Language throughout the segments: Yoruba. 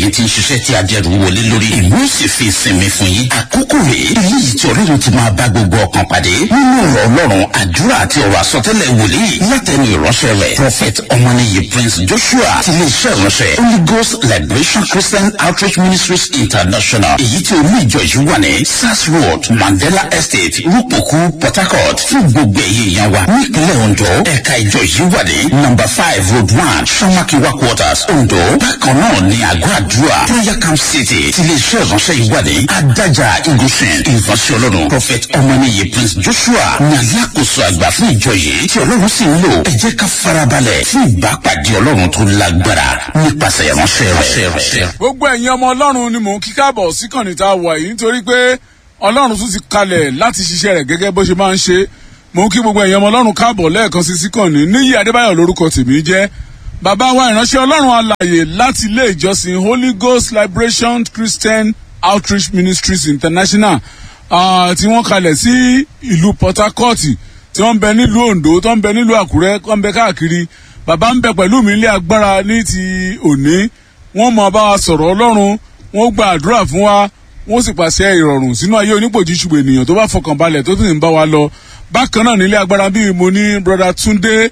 ẹ̀yin ti ń ṣiṣẹ́ tí adẹ́rù wọlé lórí ìmú sì fi ìsinmi fún yín àkókò rèé eléyìí tí ọlọ́run ti máa bá gbogbo ọkàn pàdé nínú ọ̀rọ̀ ọlọ́run àdúrà àti ọ̀rọ̀ àsọtẹ́lẹ̀ wòlíì látẹnu ìránṣẹ́ rẹ̀ prophet ọmọnìyí prince joshua ti lè ṣe ìránṣẹ́ holy ghost liberation christian outreach ministries international èyí tí olú ìjọ yìí wà ní sars road mandela estate rúpòkú port harcourt fún gbogbo ẹ̀yẹ ìyá wa nípínlẹ̀ ondo ẹ̀ka ìjọ yìí wà ní number five road one samakiwa quarters ondo bákan náà ní àgọ́ àdúrà prayer camp city ti lè ṣe ìránṣẹ́ yìí wà ní adájà igunṣin ìránṣẹ́ ọlọ́run prophet ọmọnìyí prince joshua ní alákòóso àgbà fún ìjọ yìí tí ọlọ́run sì ń lò ẹ jẹ́ ká farabalẹ̀ fún ìbápàdé ọlọ́run tó lágbára nípasẹ̀ ìránṣẹ́ rẹ̀. gbogbo ẹ̀yin ọmọ ọlọ́run ni mò ń kí káàbọ̀ sí kànnì tá a wà yìí nítorí pé ọlọ́run tún ti kalẹ̀ láti ṣiṣẹ́ rẹ̀ gẹ́gẹ́ bó ṣe máa ń ṣe mò ń kí gbogbo ẹ̀yin ọmọ ọlọ́run káàbọ̀ lẹ́ẹ̀kan sí sí kànnì níyì adébáyọ̀ lórúkọ tèmi jẹ́ bàbá wa ìránṣẹ́ ọlọ́run alàyè láti ilé ìjọsìn holy ghost liberation christian outreach ministries international tí wọ́n kalẹ̀ sí ìlú port harcourt tí wọ́n ń bẹ nílùú ondo tó ń bẹ nílùú àkúrẹ́ tó ń bẹ káàkiri bàbá ń bẹ pẹ̀lú mi ilé agbára ní ti òní wọ́n mọ bá wa sọ̀rọ̀ ọlọ́run wọ́n gba àdúrà fún wa wọ́n sì pàṣẹ ìrọ̀rùn sínú ayé onípòjì ṣùgbọ́n ènìyàn tó bá fọkàn balẹ̀ tó sì ń bá wa lọ bákan náà nílé agbára bíi mo ní broda túndé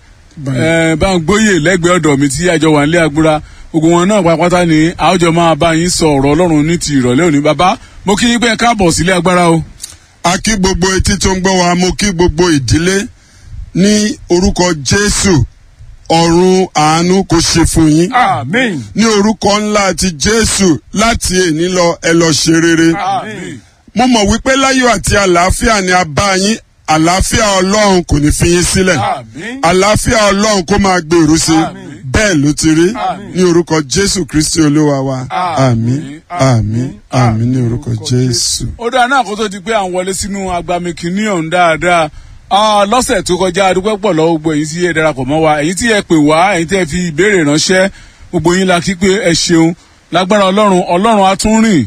báńgbóyè lẹ́gbẹ̀ẹ́ ọ̀dọ̀ mi tí àjọ wà nílé agbára gbogbo wọn náà pápátá ni àwùjọ máa bá yín sọ ọ̀rọ̀ ọlọ́run ní ti ìrọ̀lẹ́ òní bàbá mo kí yín pé káàbọ̀ sílé agbára o. a kí gbogbo etí tó ń gbọ́ wa mo kí gbogbo ìdílé ní orúkọ jésù ọ̀run àánú kò ṣe fún yín. amen. ní orúkọ ńlá ti jésù láti èní lọ ẹ lọ ṣe rere. amen. mo mọ̀ wípé láyọ̀ àti àlàáfíà ni a bá yín àlàáfíà ọlọ́run kò ní fi yín sílẹ̀. amen. àlàáfíà ọlọ́run kó máa gbèrú sí i Àmín. bẹ́ẹ̀ ló ti rí Àmín. ní orúkọ jésù kristi olúwa wa àmín àmín àmín ní orúkọ jésù. ó dáa náà kó tó di pé à ń wọlé sínú agbami kìíní ọ̀hún dáadáa Ah, lọ́sẹ̀ tó kọjá adúpẹ́ pọ̀ lọ́wọ́ gbogbo ẹ̀yin tí ẹ darapọ̀ mọ́ wa ẹ̀yin tí ẹ pè wá ẹ̀yin tí ẹ fi ìbéèrè ránṣẹ́ gbogbo yín la kí pé ẹ ṣeun lágbára ọlọ́run ọlọ́run á tún rìn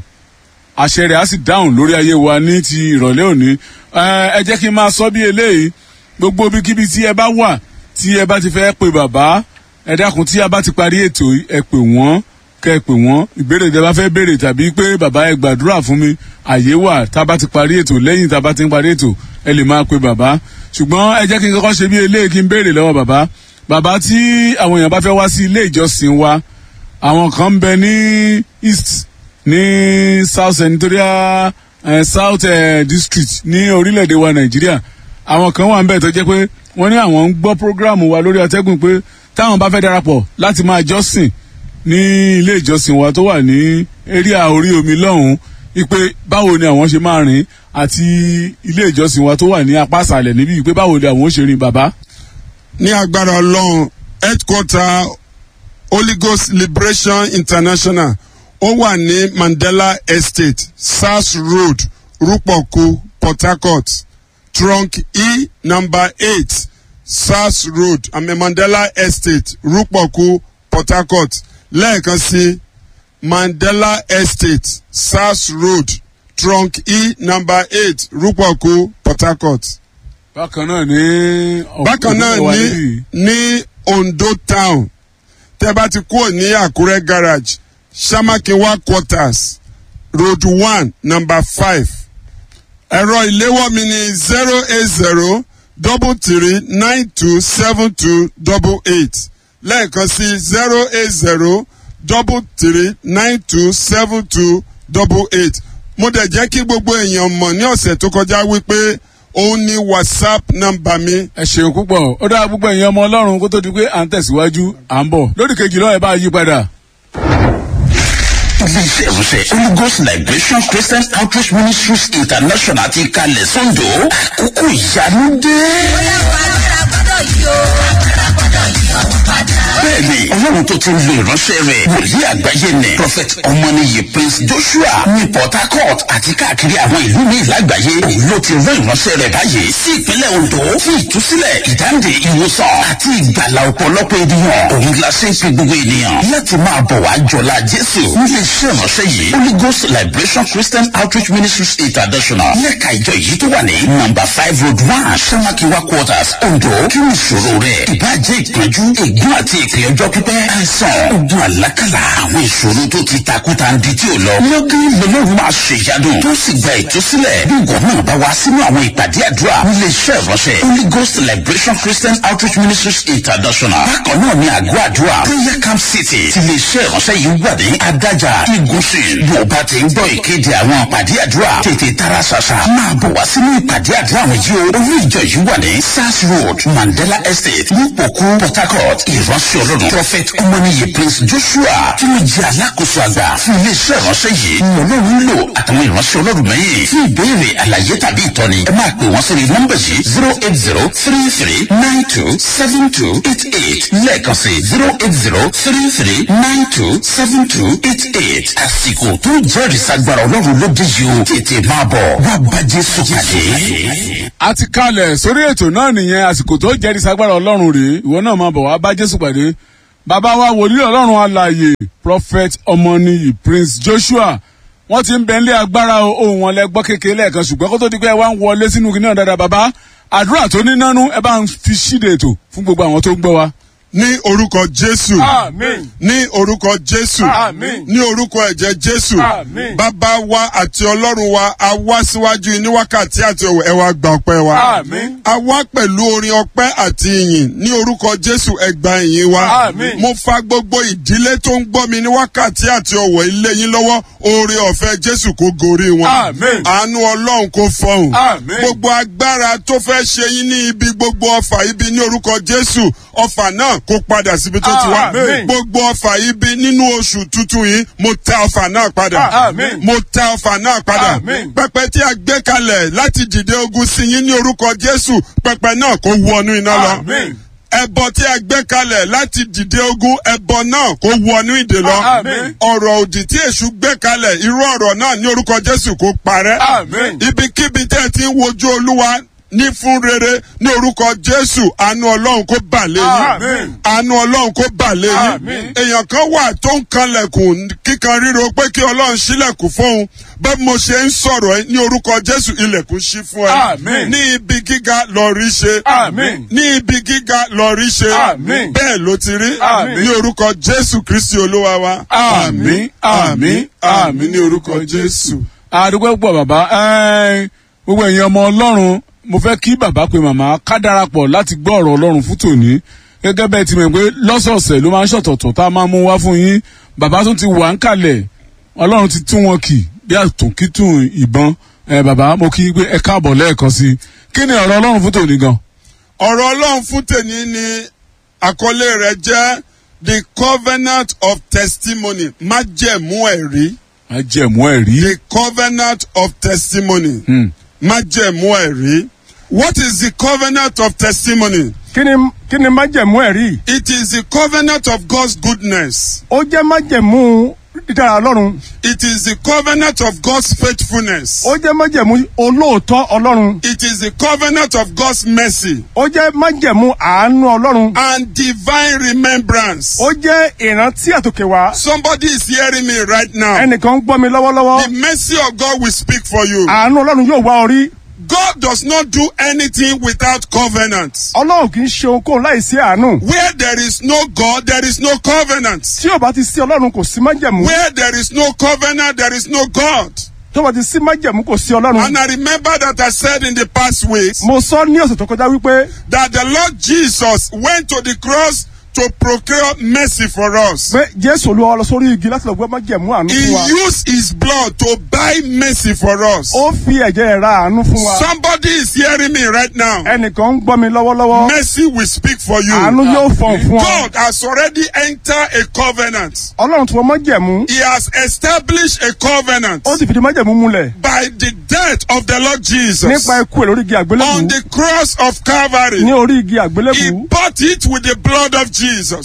àṣẹ rẹ̀ á sì dáhùn lórí ayé wa ní ti ìrọ̀lẹ́ òní Eh, ẹ jẹ́ kí n máa sọ bí eléyìí gbogbo ibikíbi tí ẹ bá wà tí ẹ bá ti fẹ́ pe bàbá ẹ dákun tí a bá ti parí ètò yìí, ẹ pè wọ́n kẹ ẹ pè wọ́n ìbéèrè tẹ bá fẹ́ béèrè tàbí pé bàbá ẹ gbàdúrà fún mi àyè wà tá a bá ti parí ètò lẹ́yìn tá a bá ti ń parí ètò ẹ lè máa pe bàbá ṣùgbọ́n ẹ jẹ́ kí n kọ́kọ́ ṣe bí eléyìí kí n béèrè lọ́wọ́ bàbá bàbá tí àwọn èèyàn bá fẹ́ wá sí ilé ìjọsìn wa àwọn kan ń bẹ ní east ní south senatorial eh, south eh, district ní orílẹ̀-èdè wa nàìjíríà àwọn kan wà ń bẹ̀ tó jẹ́ pé wọ́n ní àwọn ń gbọ́ programu wa lórí atẹ́gùn pé táwọn bá fẹ́ darapọ̀ láti máa jọ́sìn ní ilé ìjọsìn wa tó wà ní eréà orí omi lọ́hùn-ún ipe báwo ni àwọn ṣe máa rìn àti ilé ìjọsìn wa tó wà ní apá àṣàlẹ̀ níbí pé báwo ni àwọn ó ṣe rìn bàbá. ní agbára ọlọ́run headquarter holy ghost liberation international ó wà ní mandela estate sars road rúpọ̀kú port harcourt trunk e number eight sars road àmì mandela estate rúpọ̀kú port harcourt lẹ́ẹ̀kan sí mandela estate sars road trunk e number eight rúpọ̀kú port harcourt bákan náà ní. bákan náà wà ní níbí. ní ondo town tẹ bá ti kúrò ní àkúrẹ́ garage samakinwa quarters road one number five ẹ̀rọ ìléwọ́ mi ní zero eight zero double three nine two seven two double eight lẹ́ẹ̀kan sí zero eight zero double three nine two seven two double eight mo dẹ̀ jẹ́ kí gbogbo èèyàn mọ̀ ní ọ̀sẹ̀ tó kọjá wípé òun ní whatsapp nọ́mbà mi ẹ ṣeun púpọ̀ ó dára púpọ̀ ẹ̀yin ọmọ ọlọ́run kó tó di pé à ń tẹ̀síwájú à ń bọ̀ lórí kejì lọ́wọ́ ẹ bá yí padà. iléeṣẹ́ ìránṣẹ́ holy ghost liberation christian outreach ministries international ti kalẹ̀ sọ́ńdọ̀ àkókò ìyanu dé. bẹ́ẹ̀ni ọlọ́run tó ti ń lo ìránṣẹ́ rẹ̀ wòlíì àgbáyé nẹ̀ prophet ọmọnìyí prince joshua ní port harcourt àti káàkiri àwọn ìlú ní ìlágbàáyé òun ló ti rán ìránṣẹ́ rẹ̀ báyìí sí ìpínlẹ̀ ondo fún ìtúsílẹ̀ ìdáǹdè ìwòsàn àti ìgbàlà ọ̀pọ̀lọpọ̀ ènìyàn òun la ṣe ń pe gbogbo ènìyàn láti máa bọ̀ wá jọlá jésù nílé iṣẹ́ ìránṣẹ́ yìí holy ghost liberation christian outreach ministries international lẹ́ka ìjọ yìí tó wà ní number five road one samakiwa quarters ondo kí ni ìṣòro rẹ̀ ìbàjẹ́ ìpọ́njú ègún àti ìpè ọjọ́ pípẹ́ àìsàn ogun àlákàlà àwọn ìṣòro tó ti takúta ń di tí ò lọ. lọ́gán lọ́lọ́run máa ṣe ìyanu tó sì gba ìtúsílẹ̀. bí ìwọ náà bá wá sínú àwọn ìpàdé àdúrà nílé iṣẹ́ ìránṣẹ́ Holy Ghost Liberation Christian Outreach Ministries International. bákan náà ni àgọ́ àdúrà Prayer Camp City ti lè iṣẹ́ ìránṣẹ́ yìí wà ní adájà igunṣin. bó o bá ti ń gbọ́ ìkéde àwọn ìpàdé àdúrà tètè tara ṣàṣà máa bọ̀ wá sínú ìpàdé àdúrà àwọn yìí o. olú ìjọ yìí wà ní Sars Road Mandela Estate nípòkú Port Harcourt ìránṣẹ́ ọlọ́run Prophet ọmọnìyí Prince Joshua tí ó jẹ́ alákòóso àgbà fún iléeṣẹ́ ìránṣẹ́ yìí ni ọlọ́run ń lò àtàwọn ìránṣẹ́ ọlọ́run mẹ́yìn fún ìbéèrè àlàyé tàbí ìtọ́ni ẹ máa pè wọ́n sórí nọ́mbà yìí zero eight zero three three nine two seven two eight eight lẹ́ẹ̀kan sí zero eight zero three three nine two seven two eight eight àsìkò tó jẹ́rìí sagbára ọlọ́run ló dé yìí o tètè máa bọ̀ wá bá Jésù pàdé. a ti kalẹ̀ sórí ètò náà nìyẹn àsìkò tó jẹ́rìí sagbára ọlọ́run rèé ìwọ náà máa bọ̀ wá bá jésù pàdé bàbá wa wòlíì ọlọ́run alààyè prophet ọmọnìyí prince joshua wọ́n ti ń bẹ nílé agbára ohun wọn lẹ́gbọ́ kékeré lẹ́ẹ̀kan ṣùgbọ́n kó tó di pé ẹ wá ń wọlé sínú kí náà dáadáa bàbá àdúrà tó ní nánú ẹ bá ń fi ṣíde ètò fún gbogbo àwọn tó ń gbọ́ wa. ní orúkọ jésù Àmín. ní orúkọ jésù Àmín. ní orúkọ ẹ̀jẹ̀ jésù Àmín. bàbá wa àti ọlọ́run wa a wá síwájú yín ní wákàtí àti òwò ẹ wá gba ọpẹ́ wa Àmín. a wá pẹ̀lú orin ọpẹ́ àti ìyìn ní orúkọ jésù ẹ gba ìyìn wa Àmín. mo fa gbogbo ìdílé tó ń gbọ́ mi ní wákàtí àti ọ̀wọ̀ ilé yín lọ́wọ́ oore ọ̀fẹ́ jésù kó gorí wọn Àmín. àánú ọlọ́run kó fọhùn Àmín. gbogbo agbára tó fẹ́ ṣe yín ní ibi gbogbo ọfà ibi ní orúkọ jésù ọfà náà kó padà síbi tó ti wá Àmín. gbogbo ọfà ibi nínú oṣù tuntun yìí mo tẹ ọfà náà padà Àmín. mo tẹ ọfà náà padà Àmín. pẹpẹ tí a gbé kalẹ̀ láti dìde ogun sí yín ní orúkọ jésù pẹpẹ náà kó wọnú iná lọ Àmín. ẹbọ tí a gbé kalẹ̀ láti dìde ogun ẹbọ náà kó wọnú ìdè lọ Àmín. ọ̀rọ̀ òdì tí èṣù gbé kalẹ̀ irú ọ̀rọ̀ náà ní orúkọ jésù kó parẹ́ Àmín. ibikíbi tẹ́ ẹ ti ń wojú olúwa ní fún rere ní orúkọ jésù àánú ọlọ́run kó bà lé yín Àmín. àánú ọlọ́run kó bà lé yín Àmín. èèyàn kan wà tó ń kanlẹ̀kùn kíkan ríro pé kí ọlọ́run ṣílẹ̀kùn fóun bẹ́ẹ̀ mo ṣe ń sọ̀rọ̀ ẹ ní orúkọ jésù ilẹ̀kùn ṣí fún ẹ Àmín. ní ibi gíga lọ rí ṣe Àmín. ní ibi gíga lọ rí ṣe Àmín. bẹ́ẹ̀ ló ti rí Àmín. ní orúkọ jésù kristi olúwa wa àmín àmín àmín ní orúkọ jésù. àdúgbò pọ̀ bàbá ẹ́ẹ́, gbogbo ẹ̀yin ọmọ ọlọ́run mo fẹ́ kí bàbá pe màmá ká darapọ̀ láti gbọ́ ọ̀rọ̀ ọlọ́run fún tòní gẹ́gẹ́ bẹ́ẹ̀ ti mọ̀ pé lọ́sọ̀ọ̀sẹ̀ ló máa ń ṣọ̀tọ̀tọ̀ tá a máa mú wá fún yín bàbá tún ti wà ń kalẹ̀ ọlọ́run ti tún wọn kì bí àtúnkítùn ìbọn ẹ bàbá mo kí i pé ẹ káàbọ̀ lẹ́ẹ̀kan sí i kí ni ọ̀rọ̀ ọlọ́run fún tòní gan. ọ̀rọ̀ ọlọ́run fún tèmi ni àkọlé rẹ̀ jẹ́ the covenant of testimony májẹ̀mú ẹ̀rí a jẹ̀mú ẹ̀ rí. the covenant of testimony Hmm. májẹ̀mú ẹ̀rí what is the covenant of testimony kí ni kí ni májẹ̀mú ẹ̀rí it is the covenant of God's goodness ó jẹ́ májẹ̀mú dídára ọlọ́run it is the covenant of God's faithfulness ó jẹ́ májẹ̀mú olóòótọ́ ọlọ́run it is the covenant of God's mercy ó jẹ́ májẹ̀mú àánú ọlọ́run and divine remembrance ó jẹ́ ìrántí àtòkè wá somebody is hearing me right now ẹnìkan ń gbọ́ mi lọ́wọ́lọ́wọ́ the mercy of God will speak for you. àánú ọlọ́run yóò wá orí God does not do anything without covenant. ọlọ́run kì í ṣe ohunkóhun láì sí àánú Where there is no God, there is no covenant. tí ò bá ti sí ọlọ́run kò sí májẹ̀mú Where there is no covenant, there is no God. tó bá ti sí májẹ̀mú kò sí ọlọ́run And I remember that I said in the past weeks mo sọ ní ọ̀sẹ̀ tó kọjá wípé that the Lord Jesus went to the cross to procure mercy for us. pé jésù olúwa lọ sórí igi láti lọ gbé májẹ̀mú àánú He fún wa used his blood to buy mercy for us. ó fi ẹ̀jẹ̀ rẹ̀ ra àánú fún wa Somebody is hearing me right now. ẹnìkan ń gbọ́ mi lọ́wọ́lọ́wọ́ Mercy will speak for àánú you. yóò fọ̀n fún ọ God has already entered a covenant. ọlọ́run tí wọ́n májẹ̀mú He has established a covenant ó sì fìdí májẹ̀mú múlẹ̀ by the death of the Lord Jesus nípa ikú ẹ̀ lórí igi on àgbélébù the cross of ní Calvary. orí igi He àgbélébù bought it with the blood of Jesus.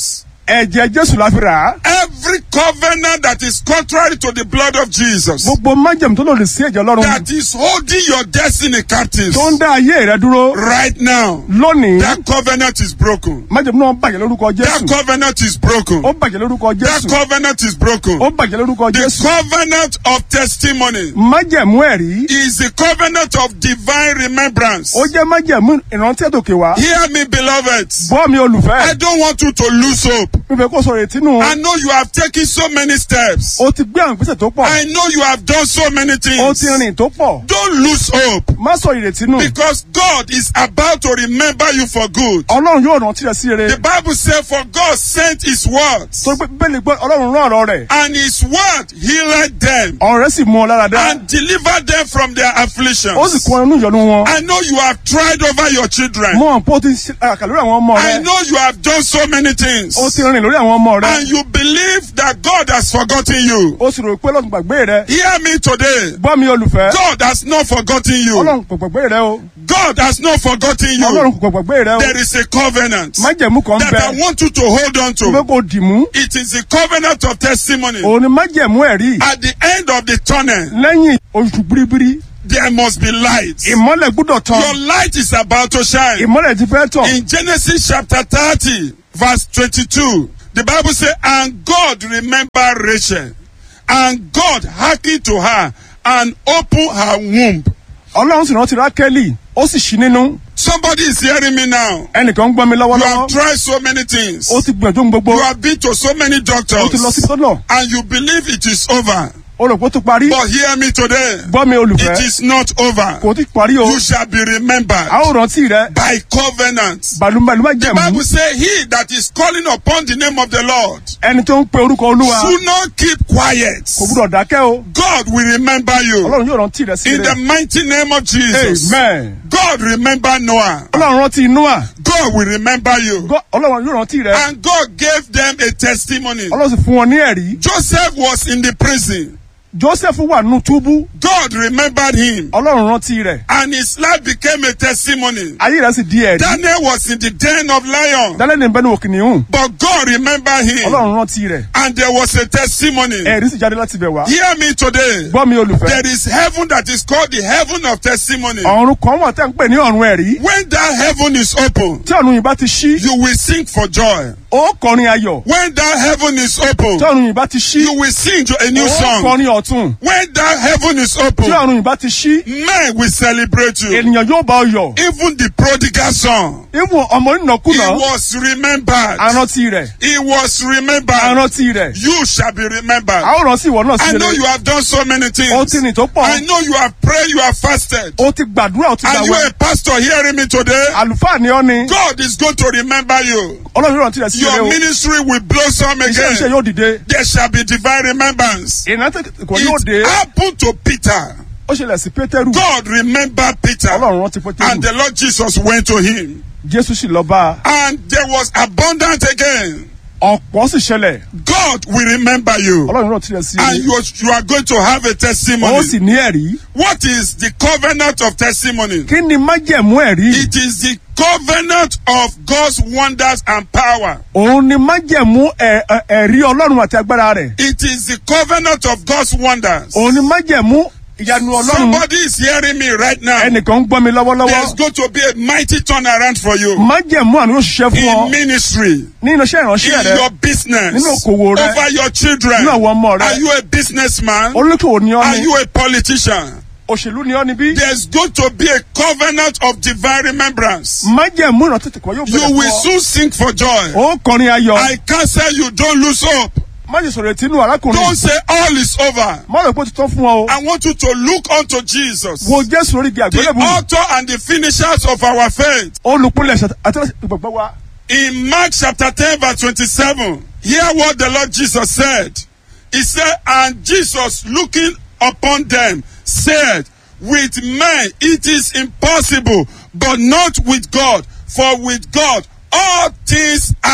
ẹ̀jẹ̀ jésù la fi rà á. Every covenant that is contrary to the blood of Jesus, gbogbo májèmú tó lòdì sí ẹ̀jẹ̀ ọlọ́run that is holding your destiny captive tó ń dá ayé rẹ dúró right now, lónìí that covenant is broken. májèmú náà bàjẹ́ lórúkọ That jésù covenant is broken. ó bàjẹ́ lórúkọ That jésù covenant is broken. ó bàjẹ́ lórúkọ The jésù covenant of testimony májèmú ẹ̀rí is the covenant of divine remembrance. ó jẹ́ májèmú ìrántí ẹ̀dọ̀kẹ̀ wá Hear me, beloved. bọ́ mi I olùfẹ́ don't want you to lose hope. mi fẹ́ kó sọ̀rọ̀ ètí nù I know you have taken so many steps. ó ti gbé àwọn ìgbésẹ̀ tó pọ̀ I know you have done so many ó ti things. rìn tó pọ̀ Don't lose hope má sọ ìrètí nù because God is about to remember you for good. ọlọ́run yóò rántí rẹ sí rere The Bible says, For God sent his words, tó gbé bẹ́ẹ̀ni gbọ́ ọlọ́run rán ọ̀rọ̀ rẹ̀ and his word healed them ọ̀rọ̀ rẹ̀ sì mú ọ lára dá and delivered them from their ó sì afflictions. kó ẹnu ìyọnu wọn I know you have tried over your children. mọ àpò ó ti ṣe àkà lórí àwọn ọmọ I rẹ know you have done so many things. ó ti rìn lórí àwọn ọmọ rẹ And you believe that God has forgotten you. ó sì rò pé ọlọ́run gbàgbé rẹ Hear me today. gbọ́ mi olùfẹ́ God has not forgotten you. ọlọ́run kò gbàgbé rẹ o God has not forgotten ọlọ́run you. kò gbàgbé rẹ o There is a covenant májẹ̀mú kan that bẹ I want you to hold on tó fẹ́ to. kó dì mú It is the covenant of testimony. òun ni májẹ̀mú ẹ̀rí At the end of the tunnel, lẹ́yìn oṣù biribiri there must be light. ìmọ́lẹ̀ gbúdọ̀ tán Your light is about to shine. ìmọ́lẹ̀ ti fẹ́ tàn In Genesis chapter 30, verse 22, the Bible says, And God remembered Rachel, and God hearkened to her and opened her womb. ọlọ́run sì rántí rákẹ́lì ó sì ṣí nínú Somebody is hearing me now. ẹnìkan ń gbọ́ mi You lọ́wọ́lọ́wọ́ have tried so many things. ó ti gbìyànjú ohun gbogbo You have been to so many ó ti lọ doctors, sí tọ́nà and you believe it is over. ó rò pé ó ti parí But hear me today. gbọ́ mi olùfẹ́ It is not over. kò tí parí o You shall be remembered a ó rántí rẹ by covenant. bàlúbàlú má The jẹ̀mú Bible says, He that is calling upon the name of the Lord ẹni tó ń pe orúkọ olúwa should not keep quiet. kò gbúdọ̀ dákẹ́ o God will remember you. ọlọ́run yóò rántí rẹ sí In the rẹ mighty name of Jesus. amen God remember Noah. ọlọ́run rántí noah God will remember you. Gọ́- ọlọ́run yóò rántí rẹ And God gave them a testimony. ọlọ́run sì fún wọn ní ẹ̀rí Joseph was in the prison. joseph wà nínú túbú God remembered him. ọlọ́run rántí rẹ And his life became a testimony. ayé rẹ sì di ẹ̀rí Daniel was in the den of lions. dálẹ́ ní bẹ́ẹ̀ ní òkìníhùn But God remembered him. ọlọ́run rántí rẹ And there was a testimony. ẹ̀rí sì jáde láti bẹ̀ wá Hear me today. gbọ́ mi olùfẹ́ There is heaven that is called the heaven of testimony. ọ̀run kan wà tẹ́ ń pè ní ọ̀run ẹ̀rí When that heaven is open, tí ọ̀run yìí bá ti ṣí you will sing for joy. ó kọrin ayọ̀ When that heaven is open, tí ọ̀run yìí bá ti ṣí you will sing a new ó song. kọrin ọ̀tún When that heaven is tí open, ọ̀run yìí bá ti ṣí men will celebrate you. ènìyàn yóò bá ọ yọ̀ Even the prodigal son, ìwọ̀n ọmọ he nínàkúnà was remembered. arántí rẹ̀ He was remembered. arántí rẹ̀ You shall be remembered. a ó rántí ìwọ náà I sí know rere you have done so many ó ti things. rìn tó pọ̀ I know you have prayed, you have fasted. ó ti gbàdúrà ó ti Are you gbàwẹ̀ a pastor hearing me today? àlùfáà ni ọ́ ni God is going to remember you. ọlọ́run yóò rántí rẹ̀ sí rere Your o ministry will blossom iṣẹ́ iṣẹ́ again. yóò dìde There shall be divine remembrance. ìrántí kò yóò dé It happened to Peter. ó ṣẹlẹ̀ sí pétérù God remembered Peter. ọlọ́run rántí And pétérù the Lord Jesus went to him. jésù sì lọ bá a And there was abundance again. ọ̀pọ̀ sì ṣẹlẹ̀ God will remember you. ọlọ́run rántí rẹ̀ sí And rere you, you are going to have a ó testimony. sì ní ẹ̀rí What is the covenant of testimony? kí ni májẹ̀mú ẹ̀rí It is the covenant of God's wonders and power. òun ni májẹ̀mú ẹ̀- ẹ̀- ẹ̀rí ọlọ́run àti agbára rẹ̀ It is the covenant of God's wonders. òun ni májẹ̀mú ìyanu ọlọ́run Somebody is hearing me right now. ẹnìkan ń gbọ́ mi There's lọ́wọ́lọ́wọ́ going to be a mighty turnaround for you májẹ̀mú àná yóò ṣiṣẹ́ fún ọ in ministry, nínú iṣẹ́ ìránṣẹ́ in rẹ your business, Nínú okòwò rẹ. over your children. nínú àwọn ọmọ rẹ Are you a businessman? olókòwò ni ọ́ Are ni you a politician? òṣèlú ni ọ́ ni bí There's going to be a covenant of divine remembrance. májẹ̀mú ìrántí tìkọ́ yóò You bẹ̀rẹ̀ will fún ọ soon sing for joy. ó kọrin ayọ̀ I cancel you. Don't lose hope. májè sọ̀rọ̀ ètí inú arákùnrin Don't say all is over. má rò pé ó ti tán fún ọ o I want you to look unto Jesus, wo jésù lórí igi the àgbélébù author and the finishers of our faith. olùpilẹ̀ àti ìgbàgbọ́ wa In Mark chapter 10, verse 27, hear what the Lord Jesus said. He said, And Jesus looking upon them said, With men it is impossible, but not with God, for with God all things are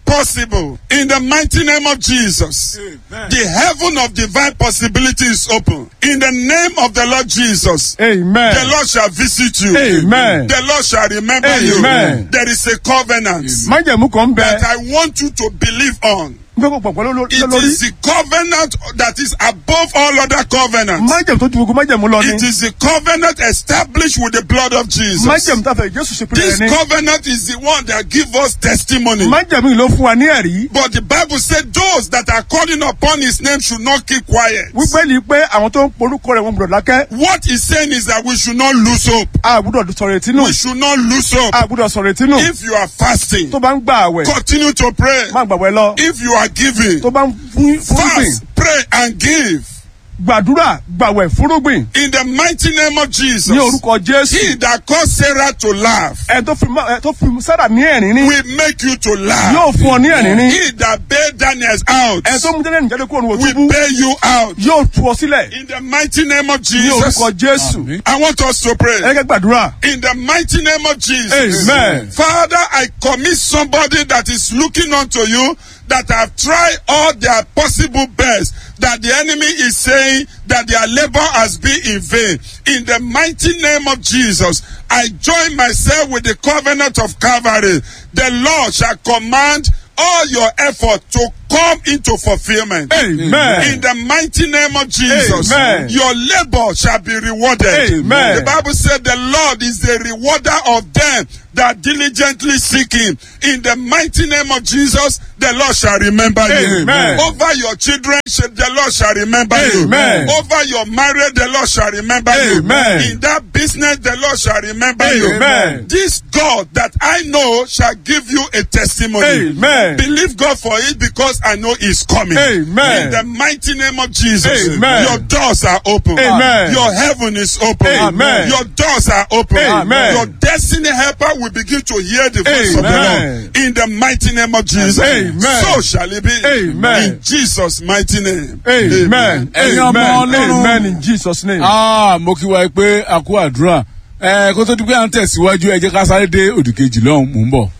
possible. In the mighty name of Jesus. Amen. The heaven of divine possibility is open. In the name of the Lord Jesus. amen The Lord shall visit you. Amen. The Lord shall remember Amen. you. There is a covenant májẹ̀mú kan ń bẹ that I want you to believe on. n fẹ́ kó pọ̀ pẹ̀lú It lórí is the covenant that is above all other covenants. májẹ̀mú tó ju gbogbo májẹ̀mú lọ It ni is the covenant established with the blood of Jesus. májẹ̀mú tá a fẹ́ jésù ṣe pínlẹ̀ This ni covenant is the one that gives us testimony. májẹ̀mú yìí ló fún wa ní ẹ̀rí But the Bible said those that are calling upon his name should not keep quiet. wípé ni pé àwọn tó ń porúkọ rẹ̀ wọn gbọdọ̀ dákẹ́ What he's saying is that we should not lose hope. a gbọdọ̀ sọ̀rọ̀ etí nù We should not lose hope. a gbọdọ̀ sọ̀rọ̀ etí nù If you are fasting, tó bá ń gbà àwẹ̀ continue to pray. má gbàgbẹ́ lọ If you are giving, tó bá ń fún fúrúgbìn fast, pray, and give. gbàdúrà gbàwẹ̀ fúrúgbìn In the mighty name of Jesus. ní orúkọ jésù He that caused Sarah to laugh ẹ tó fi má- ẹ tó fi sára ní ẹ̀rín ní will make you to laugh. yóò fún ọ ní ẹ̀rín ní He that bailed Daniel out ẹ tó mú jẹ́lẹ̀ níjáde kúrò ní will òtúbú bail you out. yóò tú ọ sílẹ̀ In the mighty name of ní Jesus. orúkọ jésù Àmín. I want us to pray. ẹ kẹ́ gbàdúrà In the mighty name of Jesus. Amen. Father, I commit somebody that is looking unto you that have tried all their possible best that the enemy is saying that their labor has been in vain. In the mighty name of Jesus, I join myself with the covenant of Calvary. The Lord shall command all your effort to come into fulfillment. Amen. In the mighty name of Jesus, Amen. your labor shall be rewarded. Amen. The Bible said the Lord is the rewarder of them that diligently seek him. In the mighty name of Jesus, the Lord shall remember you. Amen. Over your children, sh- the Lord shall remember Amen. you. Over your marriage, the Lord shall remember Amen. you. In that business, the Lord shall remember Amen. you. This God that I know shall give you a testimony. Amen. Believe God for it because I know He's coming. Amen. In the mighty name of Jesus, Amen. your doors are open. Amen. Your heaven is open. Amen. Your doors are open. Amen. Your destiny helper will begin to hear the voice of the Amen. Lord. In the mighty name of Jesus. Amen. So shall it be. Amen. In Jesus' mighty name. amen Ẹ̀yin ọmọ amen Ọlọ́run. amen in jesus name. Ah, mo kí wa pé a kú àdúrà ẹ kó tó di pé à ń tẹ̀síwájú ẹ jẹ́ ká sáré dé òdìkejì lọ́hùn mò ń bọ̀.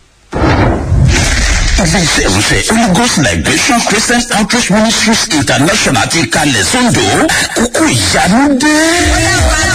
iléeṣẹ́ ìrúsẹ̀ holy ghost liberation christian outreach ministries international ti kalẹ̀ sóńdò àkókò ìyanu dé.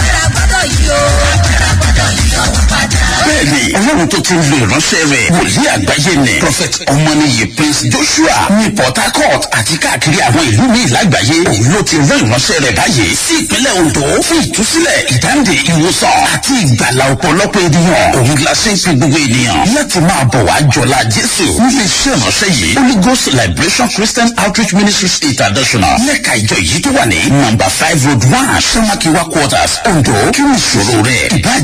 bẹ́ẹ̀ni ọlọ́run tó ti ń lo ìránṣẹ́ rẹ̀ wòlíì àgbáyé ni prophet ọmọnìyí prince joshua ní port harcourt àti káàkiri àwọn ìlú míì lágbàáyé òun ló ti rán ìránṣẹ́ rẹ̀ báyìí sí ìpínlẹ̀ ondo fún ìtúsílẹ̀ ìdáǹdè ìwòsàn àti ìgbàlà ọ̀pọ̀lọpọ̀ ènìyàn òun la ṣe ń fi gbogbo ènìyàn láti máa bọ̀ wá jọlá jésù nílé iṣẹ́ ìránṣẹ́ yìí holy ghost liberation christian outreach ministries international lẹ́ka ìjọ yìí tó wà ní number five road one samakiwa quarters ondo kí ni ìṣòro rẹ̀ ìbá